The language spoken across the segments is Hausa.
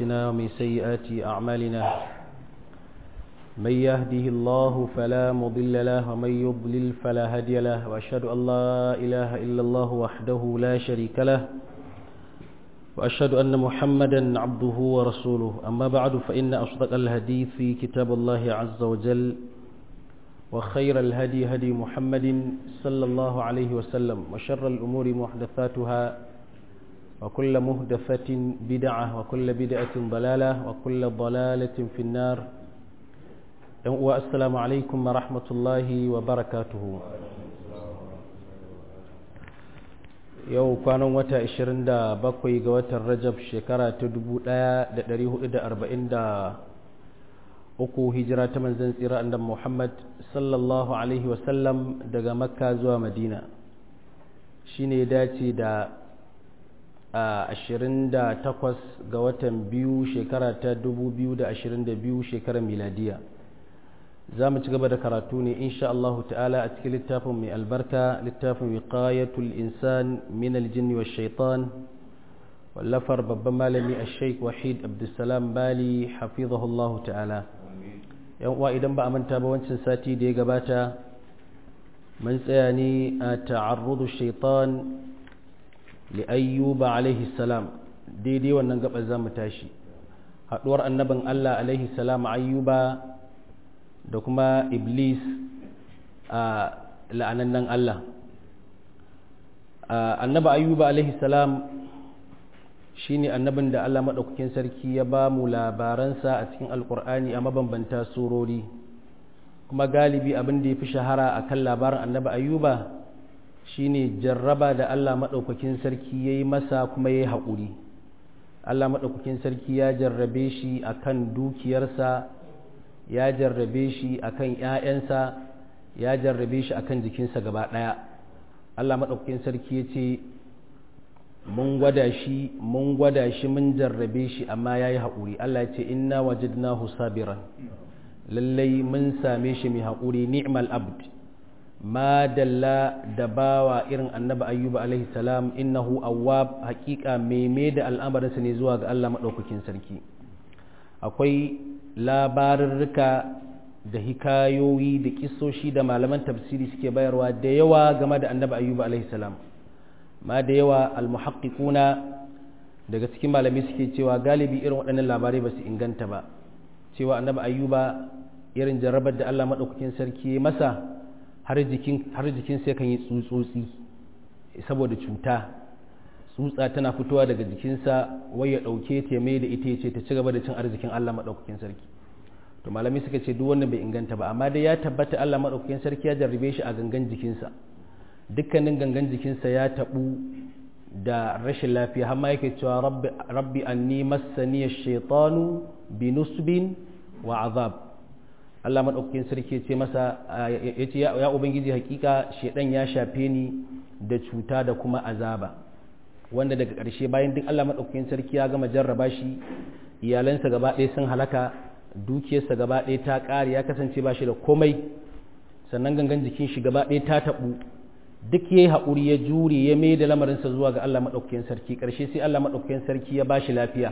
أنفسنا ومن سيئات أعمالنا من يهده الله فلا مضل له ومن يضلل فلا هادي له وأشهد أن لا إله إلا الله وحده لا شريك له وأشهد أن محمدا عبده ورسوله أما بعد فإن أصدق الحديث في كتاب الله عز وجل وخير الهدي هدي محمد صلى الله عليه وسلم وشر الأمور محدثاتها وكل مهدفة بدعة وكل بدعة ضلالة وكل ضلالة في النار والسلام عليكم ورحمة الله وبركاته yau kwanan wata 27 ga watan rajab shekara ta 1443 hijira ta manzan tsira annabi muhammad sallallahu alaihi wasallam daga makka zuwa madina shine ya dace da 28 ga watan biyu shekara ta 2022 shekarar miladiya za mu ci gaba da karatu ne insha Allah ta'ala a cikin littafin mai albarka littafin wiqayatul insan min aljin wa shaitan wallafar babban malami a sheik wahid abdulsalam bali hafizahullahu ta'ala yan uwa idan ba a manta ba wancan sati da ya gabata mun tsaya ne a ta'arrudu shaitan li ayyuba alaihi salam daidai wannan gaba za mu tashi haduwar annabin Allah alaihi salam ayyuba da kuma iblis a la'anannan Allah annaba ayyuba alaihi salam shine annabin da Allah maɗaukakin sarki ya ba mu labaransa a cikin alkur'ani a mabambanta surori kuma galibi abin da ya fi shahara a kan labarin annaba ayyuba shine jarraba da Allah maɗaukakin sarki ya yi masa kuma ya yi haƙuri Allah maɗaukakin sarki ya jarrabe shi a kan dukiyarsa ya jarrabe shi akan ‘ya'yansa ya jarrabe shi akan jikinsa gaba ɗaya Allah maɗaukakin sarki ya ce mun gwada shi mun gwada shi mun jarrabe shi amma ya yi haƙuri Allah ya ce inna wajidnahu sabiran lallai mun same shi mai haƙuri ni'mal abd ma dalla da bawa irin annabi ayyuba alaihi salam innahu awwab haƙiƙa meme da al'amarinsa ne zuwa ga Allah maɗaukakin sarki akwai labarurruka da hikayoyi da kisoshi da malaman tafsiri suke bayarwa da yawa game da annabi ayyuba alaihi salam ma da yawa almuhaqqiquna daga cikin malami suke cewa galibi irin waɗannan labarai ba su inganta ba cewa annabi ayyuba irin jarrabar da Allah madaukakin sarki ya masa har jikin har jikin sai kan yi tsutsotsi saboda cuta tsutsa tana fitowa daga jikinsa wai ya ɗauke ta mai da ita ce ta ci gaba da cin arzikin Allah maɗaukakin sarki to malami suka ce duk wannan bai inganta ba amma dai ya tabbata Allah maɗaukakin sarki ya jarrabe shi a gangan jikinsa dukkanin gangan jikinsa ya taɓu da rashin lafiya har ma yake cewa rabbi rabbi anni massani ash-shaytanu bi nusbin wa azab Allah maɗaukakin sarki ya ce masa ya ce ya ubangiji hakika shedan ya shafe ni da cuta da kuma azaba wanda daga ƙarshe bayan duk Allah maɗaukakin sarki ya gama jarraba shi iyalansa gaba ɗaya sun halaka dukiyarsa gaba ɗaya ta ƙare ya kasance ba shi da komai sannan gangan jikin shi gaba ɗaya ta taɓu duk ya yi haƙuri ya jure ya mai da lamarinsa zuwa ga Allah maɗaukakin sarki ƙarshe sai Allah maɗaukakin sarki ya ba shi lafiya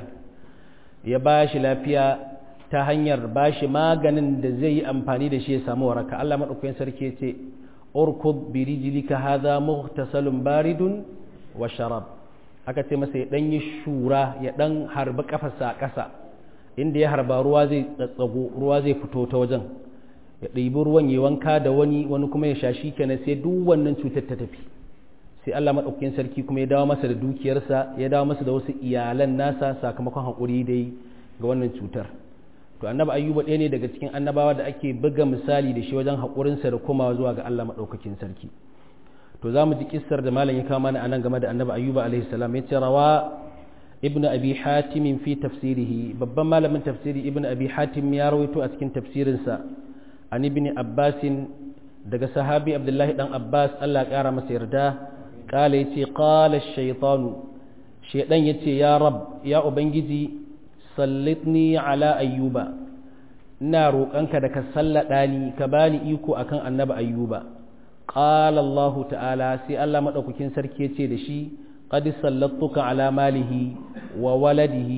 ya ba shi lafiya ta hanyar ba shi maganin da zai yi amfani da shi ya samu waraka Allah maɗaukakin sarki ya ce urkud bi rijlika hadha mughtasalun baridun wa sharab aka ce masa ya ɗan yi shura ya ɗan harbi ƙafarsa a ƙasa inda ya harba ruwa zai tsatsago ruwa zai fito ta wajen ya ɗibi ruwan ya wanka da wani wani kuma ya sha shi kenan sai duk wannan cutar ta tafi sai Allah maɗaukakin sarki kuma ya dawo masa da dukiyarsa ya dawo masa da wasu iyalan nasa sakamakon haƙuri dai ga wannan cutar to annabi ayyuba ɗaya ne daga cikin annabawa da ake buga misali da shi wajen haƙurinsa da komawa zuwa ga Allah maɗaukakin sarki to za mu ji kissar da malam ya kawo mana anan game da annabi ayyuba alaihi salam ya ce rawa ibnu abi hatim fi tafsirihi babban malamin tafsiri ibnu abi hatim ya rawaito a cikin tafsirinsa an ibn abbas daga sahabi abdullahi dan abbas Allah ya kara masa yarda kala yace qala ash-shaytanu shaydan yace ya rab ya ubangiji sallitni ala ayyuba ina roƙonka da ka sallada ni ka bani iko akan annabi ayyuba qala Allah ta'ala sai Allah madaukakin sarki yace da shi qad sallattuka ala malihi wa waladihi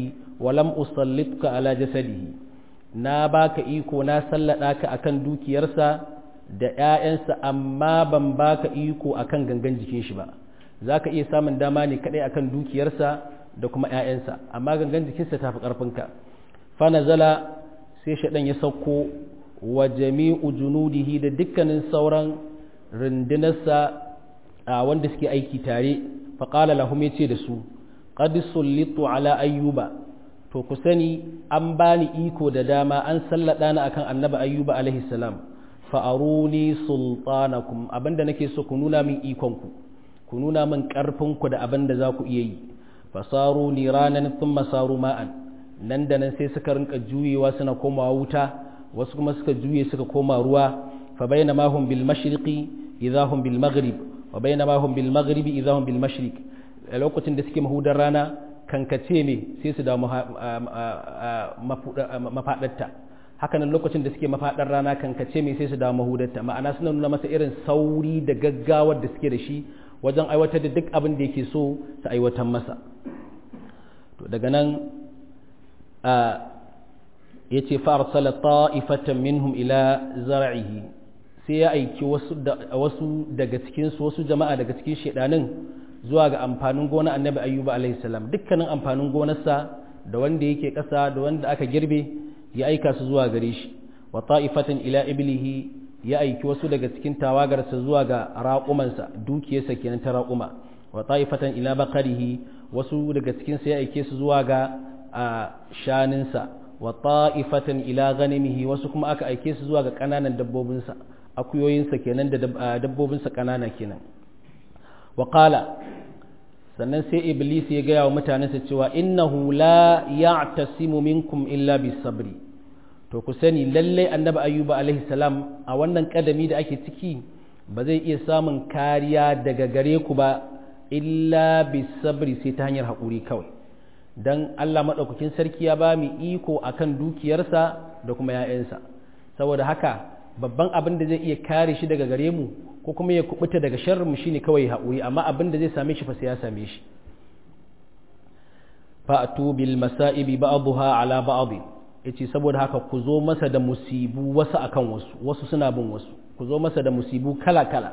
walam usallitka ala jasadihi na baka iko na sallada ka akan dukiyarsa da ‘ya'yansa amma ban baka iko akan gangan jikin shi ba za ka iya samun dama ne kaɗai akan dukiyarsa da kuma ‘ya'yansa amma gangan jikinsa ta fi ƙarfinka fana zala sai shaɗan ya sauko wa jami'u junudihi da dukkanin sauran rundunarsa a wanda suke aiki tare faƙala lahum ya ce da su qad sullitu ala ayyuba to ku sani an bani iko da dama an sallada ni akan annabi ayyuba alaihi salam fa'aruni sultanakum abinda nake so ku nuna min ikonku ku nuna min ƙarfinku da abinda za ku iya yi fasaru ni ranar sun masaru ma'an nan da nan sai suka rinka juyewa suna komawa wuta wasu kuma suka juye suka koma ruwa fa bayna ma hum bil mashriqi idza hum bil maghrib wa bayna ma hum bil maghribi idza hum bil mashriq a lokacin da suke mahudar rana kankace ne sai su da mafadarta hakanan lokacin da suke mafaɗar rana kankace mai sai su dawo mahudarta ma'ana suna nuna masa irin sauri da gaggawar da suke da shi wajen aiwatar da duk abin da yake so su aiwatar masa to daga nan ya ce fa'arsala ta'ifatan minhum ila zar'ihi sai ya aiki wasu daga cikinsu wasu jama'a daga cikin shedanin zuwa ga amfanin gona annabi ayyuba alaihi salam dukkanin amfanin gonarsa da wanda yake ƙasa da wanda aka girbe ya aika su zuwa gare shi wa ta'ifatan ila iblihi ya aiki wasu daga cikin tawagarsa zuwa ga raƙumansa dukiyarsa kenan ta raƙuma wa ta'ifatan ila baqarihi wasu daga cikin sa ya aike su zuwa ga shaninsa wa ta'ifatan ila ghanimihi wasu kuma aka aike su zuwa ga kananan dabbobinsa akuyoyinsa kenan da dabbobinsa kanana kenan wa qala sannan sai iblis ya gaya wa mutanensa cewa innahu la ya'tasimu minkum illa bisabri to ku sani lalle annabi ayyuba alaihi salam a wannan kadami da ake ciki ba zai iya samun kariya daga gare ku ba illa bisabri sai ta hanyar haƙuri kawai dan Allah madaukakin sarki ya ba mu iko akan dukiyarsa da kuma 'ya'yansa saboda haka babban abin da zai iya kare shi daga gare mu ko kuma ya kubuta daga sharrin mu shine kawai haƙuri amma abin da zai same shi fa sai ya same shi fa'tu bil masa'ibi ba'dha ala ba'd yace saboda haka ku zo masa da musibu wasu akan wasu wasu suna bin wasu ku zo masa da musibu kala kala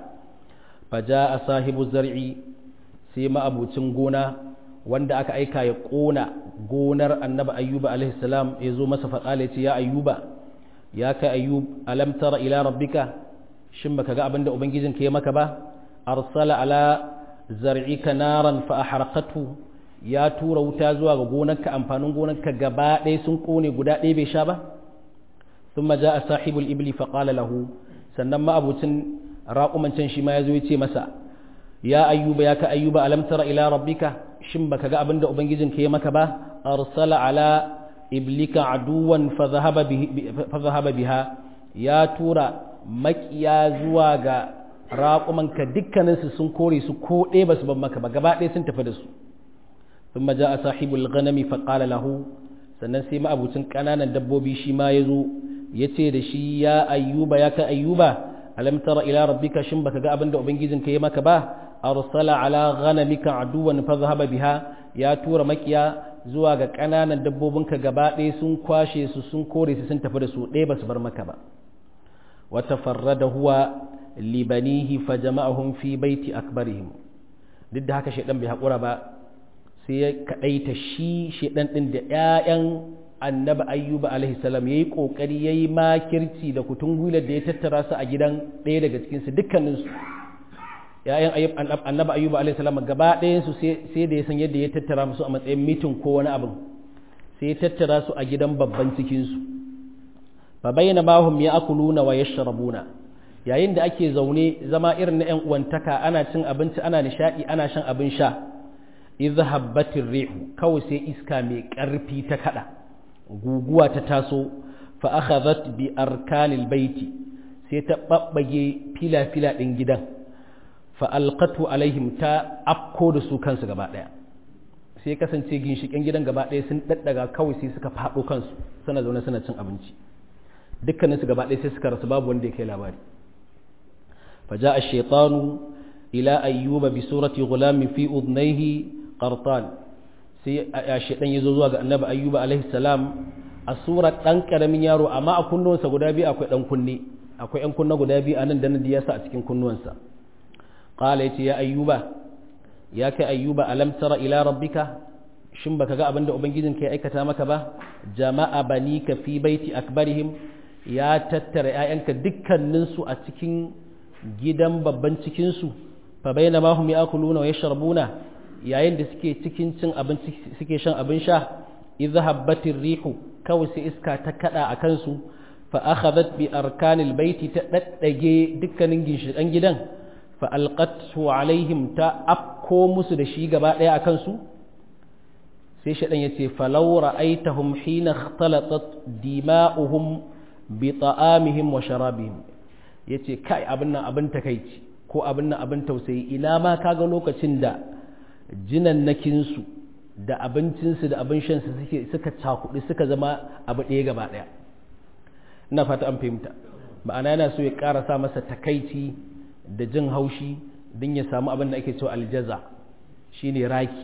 faja sahibu zar'i sai ma'abucin gona wanda aka aika ya kona gonar annabi ayyuba alaihi salam ya zo masa faƙala ya ce ya ayyuba ya kai ayyub alam tara ila rabbika shin baka ga abinda ubangijin ka ya maka ba arsala ala zar'ika naran fa ahraqatu ya tura wuta zuwa ga gonarka amfanin gonarka gaba ɗaya sun kone guda ɗaya bai sha ba thumma jaa sahibul ibli fa qala lahu sannan ma abucin raƙuman can shi ma ya zo ya ce masa ya ayyuba ya ka ayyuba alam tara ila rabbika shin baka ga abinda ubangijin ka ya maka ba arsala ala iblika aduwan fa zahaba biha ya tura makiya zuwa ga raƙumanka dukkaninsu sun kore su ko ɗaya ba su ban maka ba gaba ɗaya sun tafi da su sun maja a sahibul ganami faƙala lahu sannan sai ma'abucin ƙananan dabbobi shi ma ya zo ya ce da shi ya ayyuba ya ka ayyuba alam tara ila rabbika shin baka ga abin da ubangijin ka yi maka ba arsala ala ghanamika aduwan fa zahaba biha ya tura makiya zuwa ga ƙananan dabbobinka gaba ɗaya sun kwashe su sun kore su sun tafi da su ɗaya ba su bar maka ba wata farrada huwa libanihi fa jama'ahum fi baiti akbarihim duk da haka shaidan bai haƙura ba sai ya kaɗaita shi shaidan ɗin da ‘ya'yan annabi ayyuba alaihi salam ya yi ƙoƙari ya yi makirci da kutun gwilar da ya tattara su a gidan ɗaya daga cikinsu dukkaninsu ‘ya'yan annabi ayyuba alaihi salam gaba ɗayansu sai da ya san yadda ya tattara musu a matsayin mitin ko wani abin sai ya tattara su a gidan babban cikinsu fa bayyana mahum ya akuluna wa yashrabuna yayin da ake zaune zama irin na ‘yan uwantaka ana cin abinci ana nishaɗi ana shan abin sha idh habbatir rihu kawai sai iska mai ƙarfi ta kaɗa guguwa ta taso fa akhadhat bi arkanil baiti sai ta babbage fila-fila ɗin gidan fa alqatu alaihim ta afko da su kansu gaba ɗaya sai kasance ginshiƙen gidan gaba ɗaya sun daddaga kawai sai suka faɗo kansu suna zaune suna cin abinci dukkaninsu gaba ɗaya sai suka rasu babu wanda ya kai labari فجاء الشيطان إلى أيوب بسورة غلام في أذنيه قرطان sai shedan yazo zuwa ga annabi ayyuba alaihi salam a surar dan karamin yaro amma a kunnuwansa guda biyu akwai dan kunne akwai yan kunna guda biyu anan da nan ya sa a cikin kunnuwansa qala yace ya ayyuba ya kai ayyuba alam tara ila rabbika shin baka ga abinda ubangijin ka ya aikata maka ba jama'a banika fi baiti akbarihim ya tattara ƴaƴanka dukkanin su a cikin gidan babban cikin su fa bainama hum ya'kuluna wa yashrabuna yayin da suke cikin cin abinci suke shan abin sha idhahabbatir rihu kawai sai iska ta kada a kansu fa akhadhat bi arkanil baiti ta daddage dukkanin ginshiƙan gidan fa alqatu alaihim ta afko musu da shi gaba daya akan su sai shaɗan ya ce falau ra'aitahum hina ikhtalatat dima'uhum bi ta'amihim wa sharabihim yace kai abin nan abin takeici ko abin nan abin tausayi ina ma kaga lokacin da jinannakin su da abincin su da abin shan su suke suka cakudi suka zama abu ɗaya gaba ɗaya ina fata an fahimta ma'ana yana so ya ƙara sa masa takaici da jin haushi don ya samu abin da ake cewa aljaza shine raki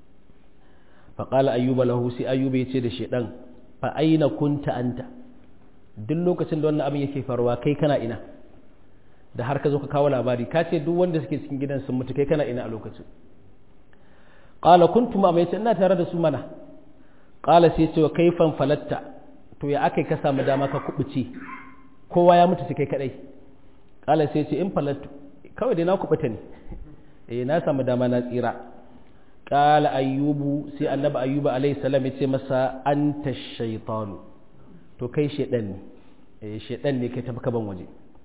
faƙala ayyuba lahu sai ayyuba ya ce da shaidan fa aina kunta anta duk lokacin da wannan abin yake faruwa kai kana ina da har ka zo ka kawo labari ka ce duk wanda suke cikin gidan sun mutu kai kana ina a lokacin qala kuntum ma yace ina tare da su mana qala sai ce wa kaifan falatta to ya akai ka samu dama ka kubuce kowa ya mutu sai kai kadai qala sai ce in falattu kawai dai na kubuta ne eh na samu dama na tsira qala ayyubu sai annabi ayyuba alaihi salam ya ce masa anta shaytanu to kai shedan ne eh shedan ne kai tafi kaban waje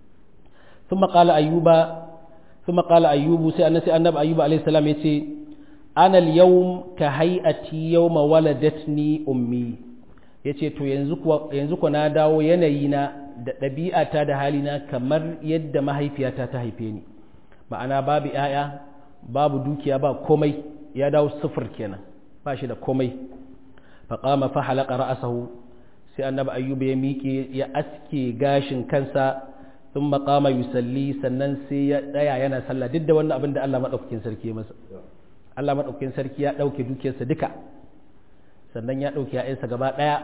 thumma qala ayyuba thumma qala ayyubu sai annabi annabi ayyuba alaihi salam ya ce ana al-yawm ka hay'ati yawma waladatni ummi yace to yanzu kuwa yanzu kuwa na dawo yanayi na da ɗabi'ata da halina kamar yadda mahaifiyata ta haife ni ma'ana babu ‘ya'ya babu dukiya ba komai ya dawo sufur kenan ba shi da komai faƙama fa halaka ra'asahu sai annabi ayyuba ya miƙe ya aske gashin kansa sun maƙama yusalli sannan sai ya tsaya yana sallah duk da wannan abin da Allah maɗaukakin sarki ya masa Allah maɗaukakin sarki ya ɗauke dukiyarsa duka sannan ya ɗauke ‘ya'yansa gaba ɗaya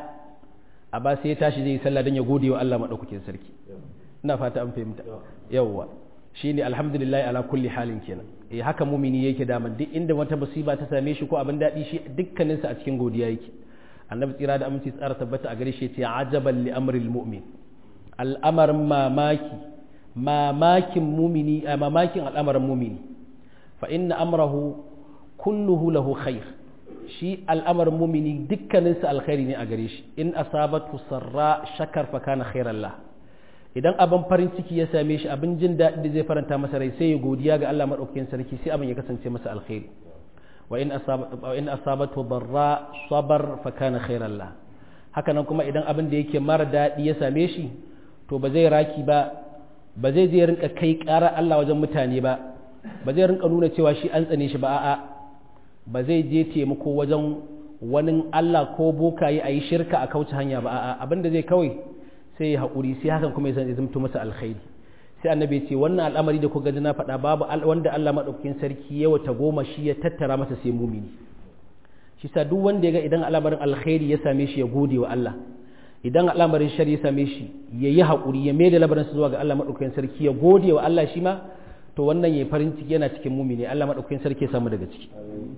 a ba sai ya tashi zai yi sallah don ya gode wa Allah maɗaukakin sarki ina fata an fahimta yawwa shine alhamdulillah ala kulli halin kenan eh haka mumini yake daman duk inda wata musiba ta same shi ko abin daɗi shi dukkaninsa a cikin godiya yake annabi tsira da aminci tsara tabbata a gare shi ce ajaban li amril mu'min al'amarin mamaki mamakin mumini a mamakin al'amarin mumini fa inna amrahu kulluhu lahu khair shi al'amarin mumini dukkaninsa alkhairi ne a gare shi in asabatu sarra shakar fa kana khairan lah idan abin farin ciki ya same shi abin jin daɗi da zai faranta masa rai sai ya godiya ga Allah madaukakin sarki sai abin ya kasance masa alkhairi wa in asabatu wa in asabatu darra sabar fa kana khairan lah haka nan kuma idan abin da yake mara daɗi ya same shi to ba zai raki ba ba zai je rinka kai ƙara Allah wajen mutane ba ba zai rinka nuna cewa shi an tsane shi ba a'a ba zai je taimako wajen wani Allah ko bokaye a yi shirka a kauce hanya ba a'a abin da zai kawai sai ya haƙuri sai hakan kuma ya zamto masa alkhairi sai annabi ya ce wannan al'amari da kuka ji na faɗa babu wanda Allah maɗaukakin sarki ya wata goma shi ya tattara masa sai mumini shi sa duk wanda ya ga idan al'amarin alkhairi ya same shi ya gode wa Allah idan al'amarin shari ya same shi ya yi haƙuri ya mai da labarinsa zuwa ga Allah maɗaukakin sarki ya gode wa Allah shi ma to wannan ya farin ciki yana cikin mumini Allah maɗaukakin sarki ya samu daga ciki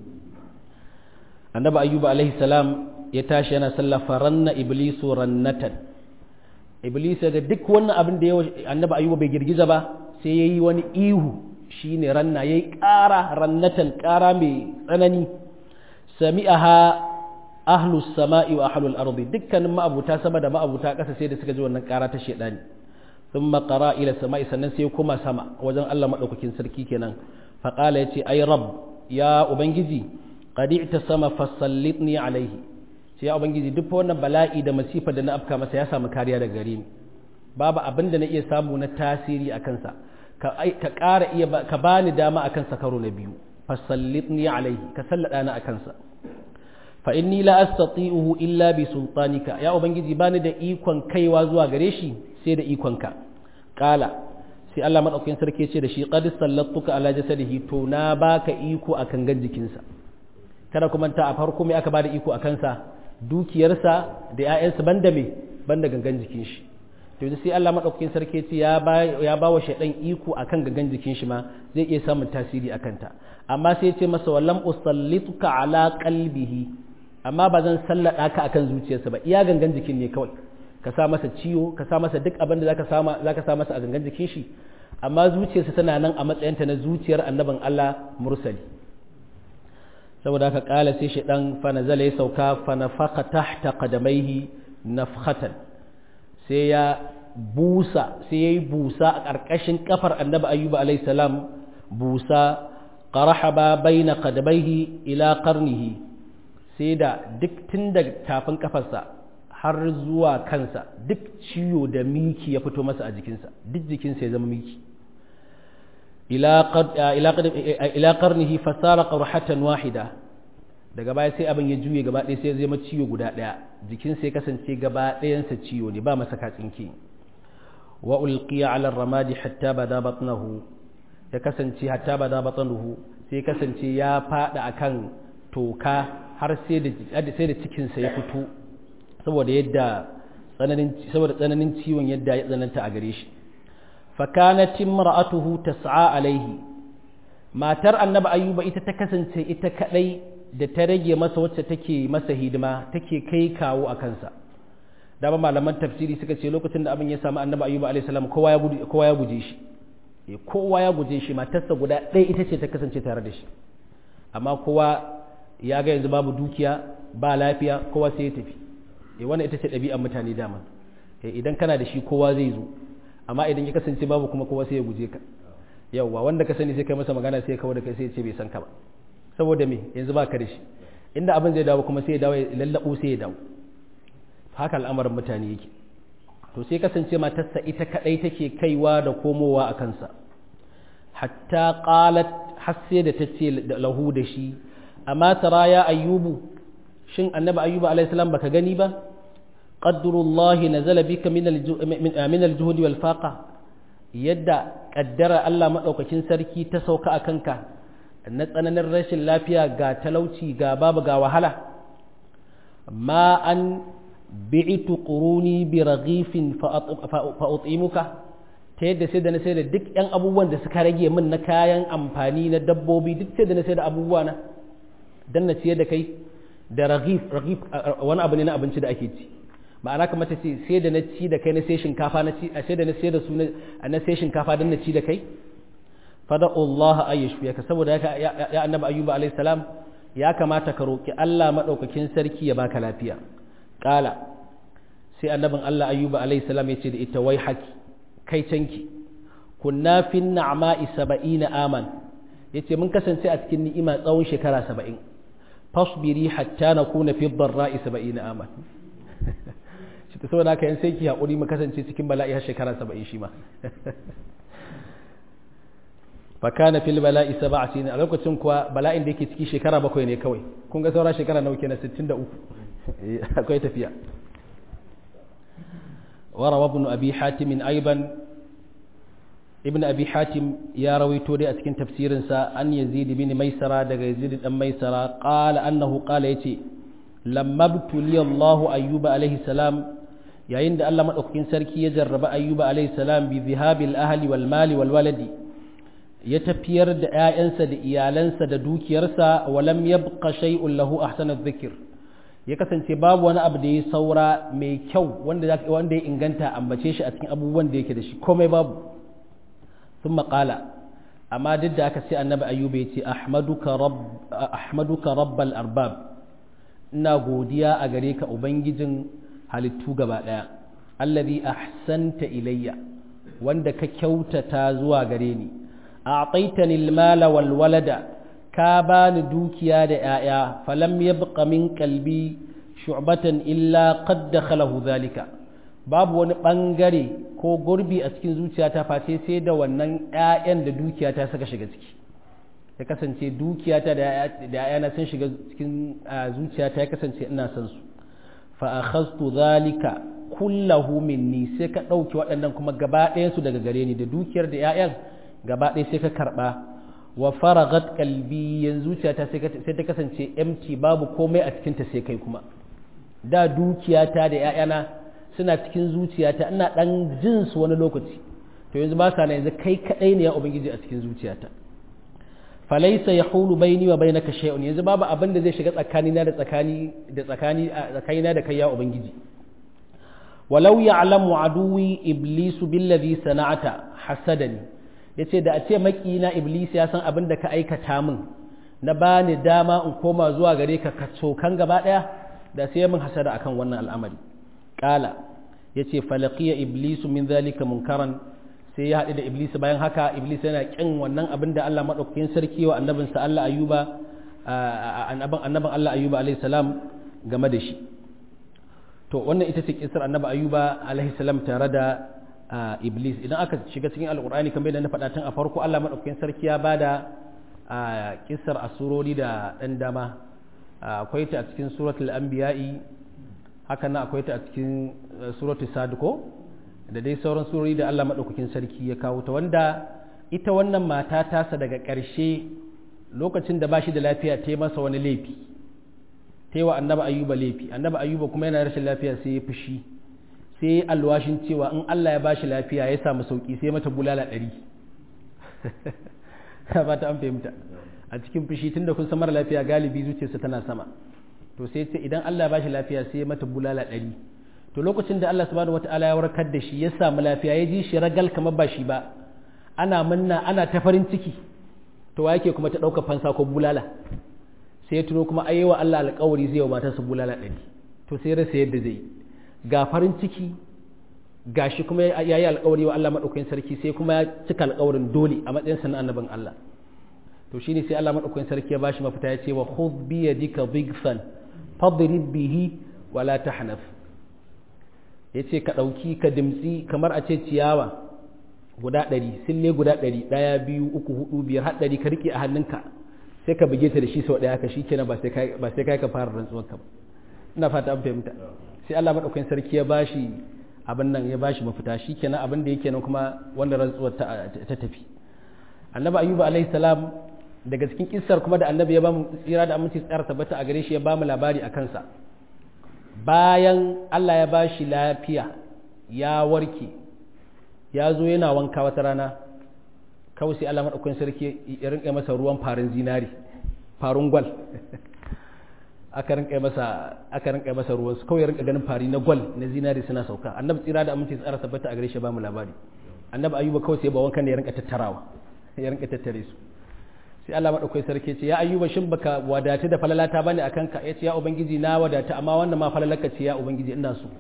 annabi ayyuba alaihi salam ya tashi yana sallah faranna iblisu rannatan iblis ga duk wannan abin da yawa annabi ayyuba bai girgiza ba sai yayi wani ihu shine ranna yayi ƙara rannatan ƙara mai tsanani sami'aha ahlus sama'i wa ahlul ardi dukkanin ma'abuta sama da ma'abuta ƙasa sai da suka ji wannan ƙara ta shedani thumma qara ila sama'i sannan sai kuma sama wajen Allah madaukakin sarki kenan fa qala yace ay rabb ya ubangiji qad i'tasama fasallitni alaihi sai ya ubangiji duk wannan bala'i da masifa da na afka masa ya samu kariya daga gare ni babu abin da na iya samu na tasiri a kansa ka ƙara iya ka bani dama a kansa karo na biyu fasallitni alaihi ka sallada na a kansa fa inni la astati'uhu illa bi sultanika ya ubangiji bani da ikon kaiwa zuwa gare shi sai da ikonka qala sai Allah madaukakin sarki ce da shi qad sallattuka ala jasadihi to na baka iko akan gan jikinsa kada kuma ta a farko mai aka bada iko a kansa dukiyarsa da 'ya'yansa banda me banda gangan jikin shi to yanzu sai Allah madaukakin sarki ce ya ba ya ba wa shaydan iko akan gangan jikin shi ma zai iya samun tasiri akan ta amma sai ya ce masa wallam usallituka ala qalbihi amma ba zan sallada ka akan zuciyarsa ba iya gangan jikin ne kawai ka sa masa ciwo ka sa masa duk abin da zaka sama zaka sa masa a gangan jikin shi amma zuciyarsa tana nan a matsayinta na zuciyar annabin Allah mursali saboda haka kala sai shi dan fa nazala ya sauka fa nafaka tahta qadamaihi nafkhatan sai ya busa sai yayi busa a karkashin kafar annabi ayyuba alayhi salam busa qarahaba baina qadamaihi ila qarnihi sai da duk tun daga tafin kafarsa har zuwa kansa duk ciwo da miki ya fito masa a jikinsa duk jikinsa ya zama miki ila qarnihi fasara qarhatan wahida daga baya sai abin ya juye gaba ɗaya sai ya zama ciwo guda ɗaya jikinsa ya kasance gaba ɗayansa ciwo ne ba masa katsinki wa ulqiya ala ramadi hatta bada batnahu ya kasance hatta bada batnahu sai kasance ya fada akan toka har sai da sai da cikinsa ya fito saboda yadda tsananin saboda tsananin ciwon yadda ya tsananta a gare shi fa kanat imra'atuhu tas'a alaihi matar annabi ayyuba ita ta kasance ita kadai da ta rage masa wacce take masa hidima take kai kawo a kansa dama malaman tafsiri suka ce lokacin da abin ya samu annabi ayyuba alaihi salam kowa ya kowa ya guje shi kowa ya guje shi matarsa guda ɗaya ita ce ta kasance tare da shi amma kowa ya ga yanzu babu dukiya ba lafiya kowa sai ya tafi eh wannan ita ce ɗabi'ar mutane dama eh idan kana da shi kowa zai zo amma idan ya kasance babu kuma kowa sai ya guje ka yawwa wanda ka sani sai kai masa magana sai ya kawo da kai sai ya ce bai san ka ba saboda me yanzu ba ka da shi inda abin zai dawo kuma sai ya dawo ya lallabo sai ya dawo haka al'amarin mutane yake to sai kasance matarsa ita kadai take kaiwa da komowa a kansa hatta qalat har sai da tace lahu da shi amma tara ya ayyubu shin annabi ayyuba alayhi salam baka gani ba qadrullahi nazala bika min min al-juhd wal faqa yadda kaddara Allah madaukakin sarki ta sauka akan ka na tsananin rashin lafiya ga talauci ga babu ga wahala ma an bi'itu quruni bi raghifin fa utimuka ta yadda sai da na sai da duk yan abubuwan da suka rage min na kayan amfani na dabbobi duk sai da na sai da abubuwa na dan na ciyar da kai da raghif raghif wani abu ne na abinci da ake ci ma'ana kamar ta ce sai da na ci da kai na sai shinkafa na ci sai da na sai da su na sai shinkafa dan na ci da kai fada Allah ayyashfiyaka saboda haka ya annabi ayyuba alayhi salam ya kamata ka roki Allah madaukakin sarki ya baka lafiya kala sai annabin Allah ayyuba alayhi salam ya ce da ita wai haki kai canki kunna fi na'ma'i 70 aman yace mun kasance a cikin ni'ima tsawon shekara 70 fasbiri hatta nakuna fi dharra'i 70 aman shi ta saboda haka yan sai ki hakuri mu kasance cikin bala'i har shekara 70 shi ma fakana fil bala'i sab'a sin a lokacin kuwa bala'in da yake ciki shekara bakwai ne kawai kun ga saura shekara nawa kenan 63 akwai tafiya وروى ابن أبي حاتم أيضا ابن أبي حاتم يا رويتو دي أتكن تفسير سا أن يزيد بن ميسرة دقى يزيد بن ميسرة قال أنه قال يتي لما ابتلي الله أيوب عليه السلام يا عند الله مدوكين سركي يجرب أيوب عليه السلام بذهاب الأهل والمال والولد يتفير دعائنسا دعيالنسا دوكيرسا ولم يبق شيء له أحسن الذكر ya kasance babu wani abu da ya saura mai kyau wanda ya inganta ambace shi a cikin abubuwan da yake da shi komai babu sun maƙala amma duk da aka sai annabi ayyuba ya ce ahmaduka rabbal arbab ina godiya a gare ka ubangijin halittu gaba ɗaya allazi ahsanta ilayya wanda ka kyautata zuwa gare ni a mala wal walada ka bani dukiya da ‘ya'ya falam ya buƙa min kalbi shu'batan illa qad dakhalahu zalika babu wani ɓangare ko gurbi a cikin zuciyata face sai da wannan ‘ya'yan da dukiyata suka shiga ciki ya kasance dukiyata da ‘ya'yana sun shiga cikin zuciyata ya kasance ina son su fa akhadtu zalika kullahu minni sai ka ɗauki waɗannan kuma gaba ɗayansu daga gare ni da dukiyar da ‘ya'yan gaba ɗaya sai ka karɓa wa faragat kalbi yanzu zuciyata sai ta kasance empty babu komai a cikinta sai kai kuma da dukiyata da ‘ya'yana suna cikin zuciyata ina ɗan jin su wani lokaci to yanzu ba sa na yanzu kai kaɗai ne ya ubangiji a cikin zuciyata falaisa ya hulu baini wa bainaka shay'un yanzu babu abin da zai shiga tsakanina da tsakani da tsakani tsakanina da kai ya ubangiji walau ya'lamu aduwi iblisu billadhi sana'ata hasadani yace da a ce makina iblis ya san abin da ka aikata min na bani dama in koma zuwa gare ka ka cokan gaba daya da sai min hasada akan wannan al'amari qala yace falaqiya iblisu min zalika munkaran sai ya haɗu da iblis bayan haka iblis yana kin wannan abin da Allah madaukakin sarki wa annabinsa Allah ayuba annabin Allah ayuba alaihi salam game da shi to wannan ita ce kisar annabi ayuba alaihi salam tare da iblis idan aka shiga cikin alkur'ani kamar yadda na faɗa tun a farko Allah madaukakin sarki ya bada kisar asurori da ɗan dama akwai ta a cikin suratul anbiya'i haka nan akwai ta a cikin suratul sadiko da dai sauran surori da Allah madaukakin sarki ya kawo ta wanda ita wannan mata tasa daga ƙarshe lokacin da ba shi da lafiya ta yi masa wani laifi ta yi wa annaba ayuba laifi annaba ayuba kuma yana rashin lafiya sai ya fushi sai ya alwashin cewa in Allah ya bashi lafiya ya samu sauki sai mata bulala ɗari ba ta an fahimta a cikin fushi tun da kun san mara lafiya galibi zuciyarsa tana sama to sai ce idan Allah ya bashi lafiya sai ya mata bulala ɗari to lokacin da Allah subhanahu wataala ya warkar da shi ya samu lafiya ya ji shi ragal kamar ba shi ba ana munna ana ta farin ciki to wa yake kuma ta ɗaukar fansa ko bulala sai ya tuno kuma ayyawa Allah alƙawari zai wa matarsa bulala ɗari to sai rasa yadda zai ga farin ciki ga shi kuma ya yi alƙawari wa Allah maɗaukakin sarki sai kuma ya cika alƙawarin dole a matsayin sa na annabin Allah to shine sai Allah maɗaukakin sarki ya bashi mafita ya ce wa khudh bi yadika dhigfan fadrib bihi wa la tahnaf yace ka ɗauki ka dimtsi kamar a ce ciyawa guda ɗari sille guda ɗari ɗaya biyu uku hudu biyar har ɗari ka riƙe a hannunka sai ka buge ta da shi sau ɗaya ka shi kenan ba sai kai ka fara rantsuwar ka ina fata an fahimta sai Allah madaukakin sarki ya bashi abin nan ya bashi mafita shi kenan abin da yake nan kuma wanda rantsuwar ta tafi annabi ayyuba alaihi salam daga cikin kissar kuma da annabi ya bamu tsira da aminci tsara tabbata a gare shi ya bamu labari a kansa bayan Allah ya bashi lafiya ya warke ya zo yana wanka wata rana kawai sai Allah maɗaukakin sarki ya rinƙa masa ruwan farin zinari farin gwal aka rinƙa masa aka rinƙa masa ruwan su kawai ya rinƙa ganin fari na gwal na zinari suna sauka annabi tsira da aminci tsara tabbata a gare shi ba mu labari annabi ayuba kawai sai ba wankan ne ya rinƙa tattarawa ya rinƙa tattare su sai Allah maɗaukakin sarki ce ya ayuba shin baka wadata da falalata bane akan ka ya ce ya ubangiji na wadata amma wannan ma falalaka ce ya ubangiji ina so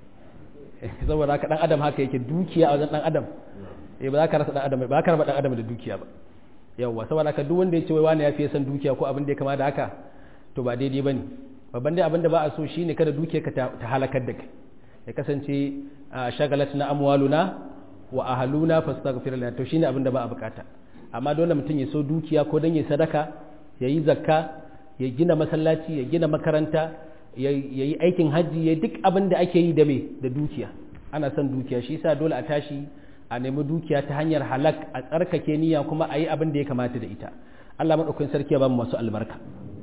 saboda haka dan adam haka yake dukiya a wajen dan adam eh ba za ka rasa dan adam ba ka raba dan adam da dukiya ba yawa saboda haka duk wanda ya ce wai wani ya fiye san dukiya ko abin da ya kama da haka to ba daidai bane babban dai abin da ba a so shine kada dukiya ka ta halakar da kai ya kasance shagalatna amwaluna wa ahluna fastaghfir lana to shine abin da ba a bukata amma dole mutum ya so dukiya ko dan ya sadaka ya yi zakka ya gina masallaci ya gina makaranta ya yi aikin hajji ya duk abin da ake yi da me da dukiya ana son dukiya shi yasa dole a tashi a nemi dukiya ta hanyar halak a tsarkake niyya kuma a yi abin da ya kamata da ita Allah maɗaukakin sarki ya ba mu masu albarka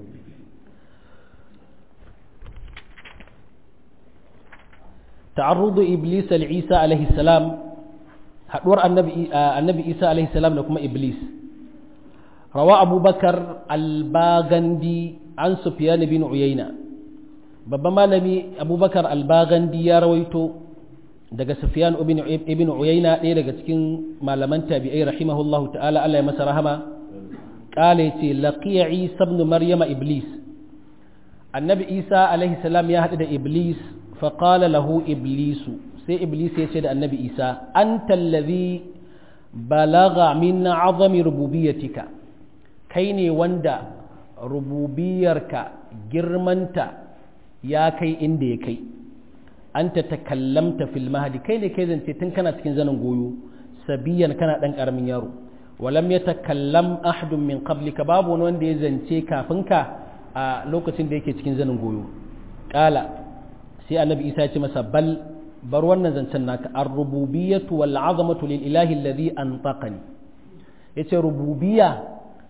ta'arrudu iblis al-isa alaihi salam haduwar annabi annabi isa alaihi salam da kuma iblis rawa abubakar al-bagandi an sufyan bin uyayna babban malami abubakar albagandi ya rawaito daga sufyan ibn uyayna ɗaya daga cikin malaman tabi'ai rahimahullahu ta'ala Allah ya masa rahama kala yace laqiya isa ibn maryama iblis annabi isa alaihi salam ya haɗu da iblis fa qala lahu iblisu sai iblis ya ce da annabi isa anta allazi balagha min azami rububiyyatika kai ne wanda rububiyarka girmanta ya kai inda ya kai an ta takallamta fil mahadi kai ne kai zance tun kana cikin zanen goyo sabiyan kana dan karamin yaro walam ya takallam ahadun min qablika babu wani wanda ya zance kafin ka a lokacin da yake cikin zanen goyo kala sai annabi isa ya ce masa bal bar wannan zancen naka ar-rububiyyatu wal 'azamatu lil ilahi alladhi antaqani yace rububiyya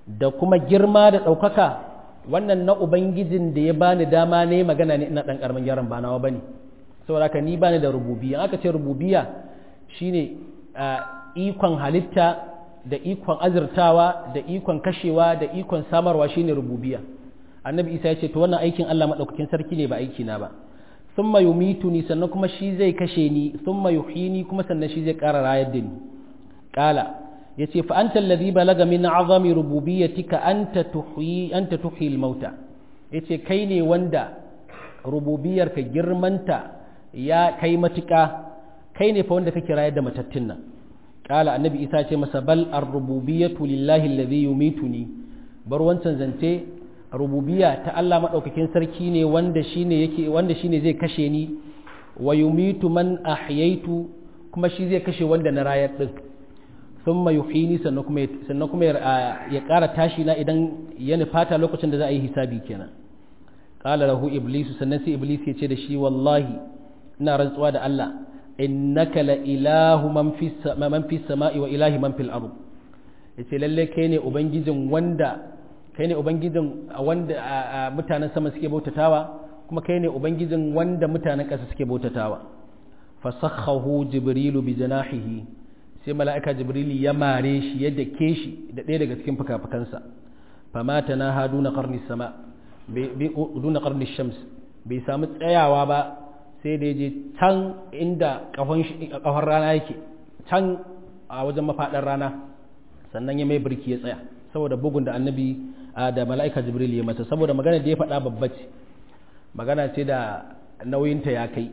da kuma girma da ɗaukaka wannan na ubangijin da ya bani dama ne magana ne ina ɗan ƙaramin yaron ba nawa bane saboda haka ni bani da rububiya aka ce rububiya shine ikon halitta da ikon azurtawa da ikon kashewa da ikon samarwa shine rububiya annabi isa ya ce to wannan aikin Allah madaukakin sarki ne ba aiki na ba thumma yumituni sannan kuma shi zai kashe ni thumma yuhyini kuma sannan shi zai ƙara rayar da ni qala yace fa anta alladhi balaga min azami rububiyyatika anta tuhyi anta tuhyi al-mauta yace kai ne wanda rububiyarka girmanta ya kai matuƙa kai ne fa wanda kake rayar da matattun nan qala annabi isa ce masa bal ar-rububiyyatu lillahi alladhi yumituni bar wancan zance rububiyya ta Allah madaukakin sarki ne wanda shine yake wanda shine zai kashe ni wa yumitu man ahyaitu kuma shi zai kashe wanda na rayar din thumma yuhyini sannan kuma sannan kuma ya ƙara tashi na idan ya nufata lokacin da za a yi hisabi kenan qala lahu iblis sannan sai iblis ya ce da shi wallahi ina rantsuwa da Allah innaka la ilahu man fi man fi sama'i wa ilahi man fil ard yace lalle kai ne ubangijin wanda kai ne ubangijin wanda mutanen sama suke bautatawa kuma kai ne ubangijin wanda mutanen ƙasa suke bautatawa fasakhahu jibrilu bi janahihi sai mala'ika jibrili ya mare shi ya dake shi da ɗaya daga cikin fuka-fukansa famata na ha duna karni sama duna karni shams bai samu tsayawa ba sai da je can inda kafar rana yake can a wajen mafaɗar rana sannan ya mai birki ya tsaya saboda bugun da annabi da mala'ika jibrili ya masa saboda magana da ya faɗa babba ce magana ce da nauyinta ya kai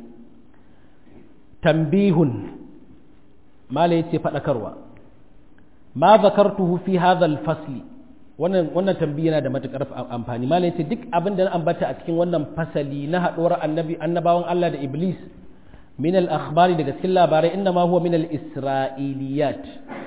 tambihun mala yace fadakarwa ma zakartuhu fi hadha al-fasli wannan wannan tambayi yana da matukar amfani mala yace duk abin da na ambata a cikin wannan fasali na haɗuwar annabi annabawan Allah da iblis min al-akhbari daga cikin labarai inna ma huwa min al-isra'iliyat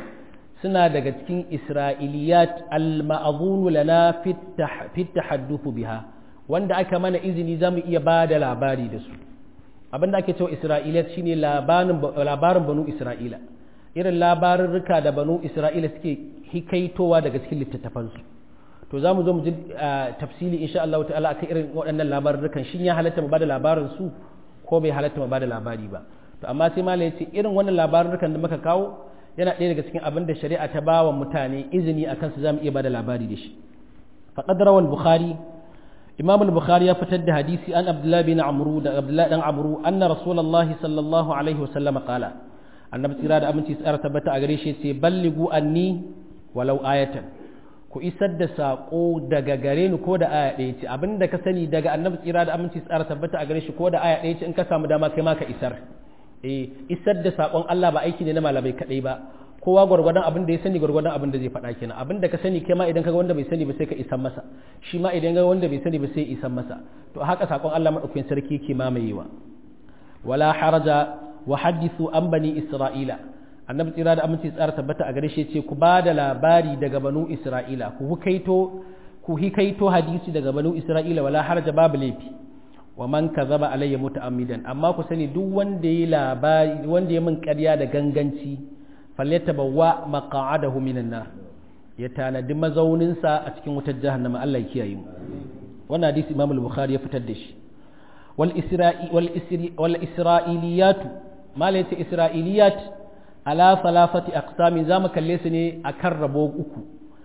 suna daga cikin isra'iliyat al-ma'dhun lana fi at-tahadduth biha wanda aka mana izini zamu iya ba da labari da su abin da ake cewa isra'iliyat shine labarin labarin banu isra'ila irin labarurruka da banu isra'ila suke hikaitowa daga cikin littattafansu to za mu zo mu ji tafsili insha Allah ta'ala akan irin waɗannan labarurrukan shin ya halatta mu bada labarin su ko bai halatta mu bada labari ba to amma sai malai ce irin wannan labarurrukan da muka kawo yana ɗaya daga cikin abin da shari'a ta bawa mutane izini akan su zamu iya bada labari da shi faqad rawal bukhari imam al-bukhari ya fitar da hadisi an abdullah bin amru da abdullah dan amru anna rasulullahi sallallahu alaihi wasallam qala annabi tsira da aminci tsara tabbata a gare shi ce balligu anni walau ayatan ku isar da sako daga gare ni ko da aya ɗaya ce abinda ka sani daga annabi tsira da aminci tsara tabbata a gare shi ko da aya ɗaya ce in ka samu dama kai ma ka isar eh isar da sakon Allah ba aiki ne na malamai kadai ba kowa gwargwadon abin da ya sani gwargwadon abin da zai faɗa kenan abin da ka sani kai ma idan ka ga wanda bai sani ba sai ka isan masa shi ma idan ga wanda bai sani ba sai isan masa to haka sakon Allah madaukakin sarki yake mamayewa wala haraja wa hadithu an bani isra'ila annabi tsira da aminci tsara tabbata a gare shi ce ku ba da labari daga banu isra'ila ku hukaito ku hikaito hadisi daga banu isra'ila wala haraja babu laifi wa man kazaba alayya muta'ammidan amma ku sani duk wanda ya labari wanda ya min ƙarya da ganganci falyatabawwa maq'adahu minan nar ya tanadi mazauninsa a cikin wutar jahannama Allah ya kiyaye mu wannan hadisi Imam al-Bukhari ya fitar da shi wal isra'i wal isri wal isra'iliyat mala yace isra'iliyat ala salafati aqsamin zamu kalle su ne akan rabo uku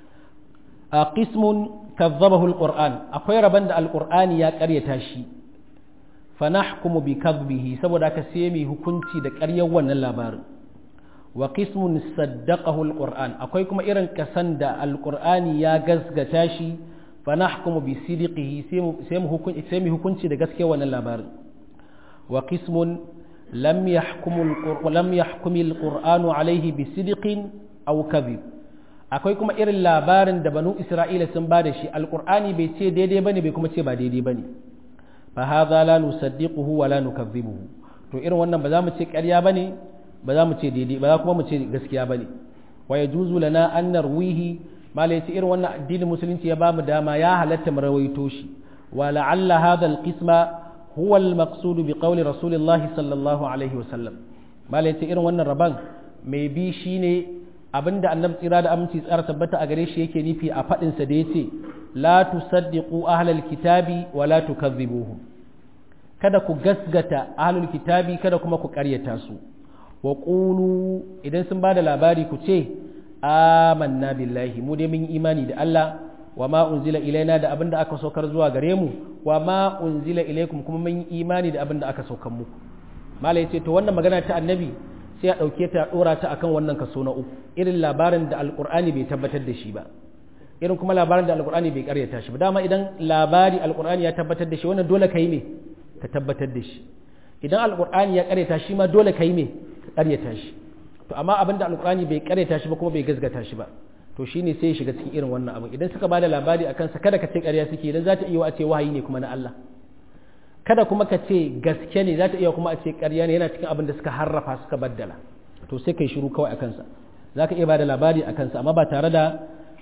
a qismun kazzabahu al-Qur'an akwai raban da al-Qur'ani ya ƙaryata shi fa nahkumu bi kadhibihi saboda haka sai mu hukunci da ƙaryar wannan labarin wa qismun saddaqahu alquran akwai kuma irin kasan da alqurani ya gasgata shi fa nahkumu bi sidqihi sai mu hukunci sai mu hukunci da gaskiya wannan labarin wa qismun lam yahkumu lam yahkumi alquranu alayhi bi sidqin aw kadhib akwai kuma irin labarin da banu isra'ila sun ba da shi alqurani bai ce daidai bane bai kuma ce ba daidai bane fa hadha la nusaddiquhu wa la nukadhibuhu to irin wannan ba za mu ce ƙarya bane ba za mu ce daidai ba za kuma mu ce gaskiya bane wa yajuzu lana an narwihi mala yace irin wannan addinin musulunci ya bamu dama ya halatta mu rawaito shi wa la'alla hadha al-qisma huwa al-maqsud bi qawli rasulillahi sallallahu alaihi wa sallam mala yace irin wannan raban mai bi shine abinda annabi tsira da aminci tsara tabbata a gare shi yake nufi a fadin sa da yace la tusaddiqu ahlal kitabi wa la tukazzibuhum kada ku gasgata ahlul kitabi kada kuma ku ƙaryata su wa qulu idan sun bada labari ku ce amanna billahi mu dai mun imani da Allah wa ma unzila ilaina da abinda aka saukar zuwa gare mu wa ma unzila ilaikum kuma mun imani da abinda aka saukar muku malai ce to wannan magana ta annabi sai a dauke ta dora ta akan wannan kaso na uku irin labarin da alqur'ani bai tabbatar da shi ba irin kuma labarin da alqur'ani bai karyata shi ba dama idan labari alqur'ani ya tabbatar da shi wannan dole kai me ka tabbatar da shi idan alqur'ani ya karyata shi ma dole kai me ka karyata shi to amma abinda alqur'ani bai karyata shi ba kuma bai gazgata shi ba to shine sai ya shiga cikin irin wannan abin idan suka bada labari akan sa kada ka ce ƙarya suke idan za ta iya a ce wahayi ne kuma na Allah kada kuma ka ce gaske ne za ta iya kuma a ce ƙarya ne yana cikin abin da suka harrafa suka baddala to sai kai shiru kawai akan sa za ka iya bada labari akan sa amma ba tare da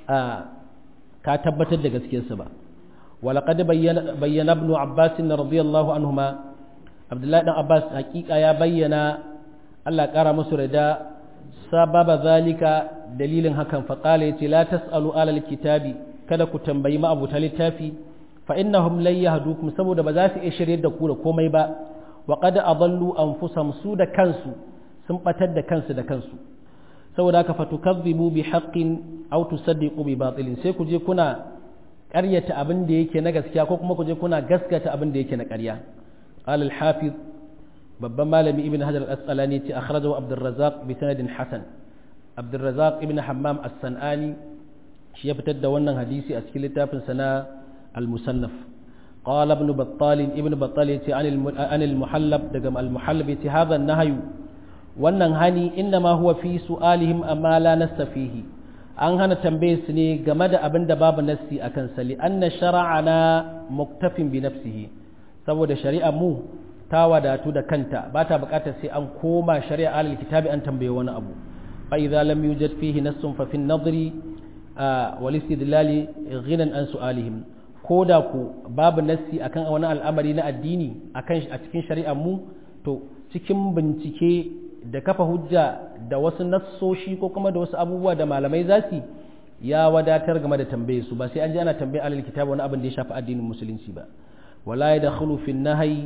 ka tabbatar da gaskiyarsa ba ولقد بين بين ابن عباس رضي الله عنهما عبد الله بن عباس حقيقه يا بينا الله قرا musu rida sababa zalika dalilin hakan faƙala ya ce la tas'alu alal kitabi kada ku tambayi ma'abuta littafi fa innahum lan yahdukum saboda ba za su iya shirye da ku da komai ba wa qad adallu anfusahum su da kansu sun batar da kansu da kansu saboda haka fatukazzibu bi haqqin aw tusaddiqu bi batilin sai ku je kuna ƙaryata abin da yake na gaskiya ko kuma ku je kuna gaskata abin da yake na ƙarya qala al-hafiz babban malami ibn hajar al-asqalani ce akhrajahu abdurrazzaq bi sanadin hasan abdurrazzaq ibn hammam as-sanani shi ya fitar da wannan hadisi a cikin littafin sana al-musannaf qala ibn battal ibn battal yace an al-muhallab daga al-muhallab yace hadha an-nahyu wannan hani inma huwa fi su'alihim amma la nastafihi an hana tambaye su ne game da abin da babu nassi akan sali anna shara'ana muktafin bi nafsihi saboda shari'a mu ta wadatu da kanta ba ta bukatar sai an koma shari'a alal kitabi an tambaye wani abu fa idza lam yujad fihi nassun fa fi an-nadri wal istidlali ghinan an su'alihim ko da ku babu nassi akan wani al'amari na addini akan a cikin shari'ar mu to cikin bincike da kafa hujja da wasu nassoshi ko kuma da wasu abubuwa da malamai za su ya wadatar game da tambaye su ba sai an ji ana tambaye alal kitabi wani abin da ya shafi addinin musulunci ba wala yadkhulu fi an-nahyi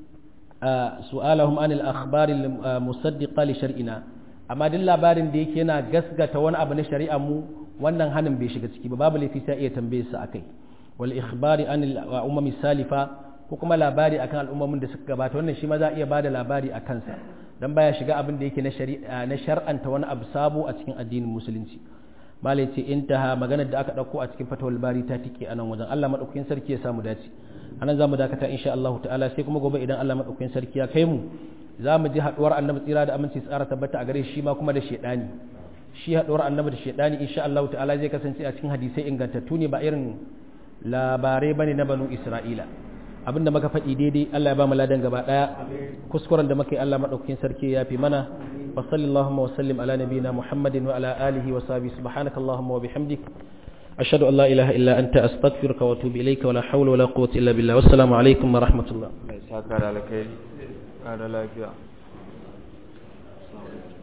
su'alahum anil akhbari musaddiqa li shar'ina amma duk labarin da yake yana gasgata wani abu na shari'ar mu wannan hanin bai shiga ciki ba babu laifi sai iya tambaye su akai wal ikhbari anil umami salifa ko kuma labari akan al'ummomin da suka gabata wannan shi ma za a iya bada labari a kansa dan baya shiga abin da yake na shari'a na shar'anta wani abu sabo a cikin addinin musulunci malai ce intaha maganar da aka dauko a cikin fatawul bari ta tike anan wajen Allah madaukakin sarki ya samu dace anan zamu dakata insha Allah ta'ala sai kuma gobe idan Allah madaukakin sarki ya kai mu zamu ji haduwar annabi tsira da aminci tsara tabbata a gare shi ma kuma da shedani shi haduwar annabi da shedani insha Allah ta'ala zai kasance a cikin hadisai ingantattu ne ba irin labarai bane na banu Isra'ila abinda muka faɗi daidai Allah ya ba mu ladan gaba daya kuskuren da muka yi Allah madaukakin sarki ya fi mana wa sallallahu wa sallim ala nabiyina Muhammadin wa ala alihi wa sahbihi subhanakallahumma wa bihamdik أشهد أن لا إله إلا أنت أستغفرك وأتوب إليك ولا حول ولا قوة إلا بالله والسلام عليكم ورحمة الله.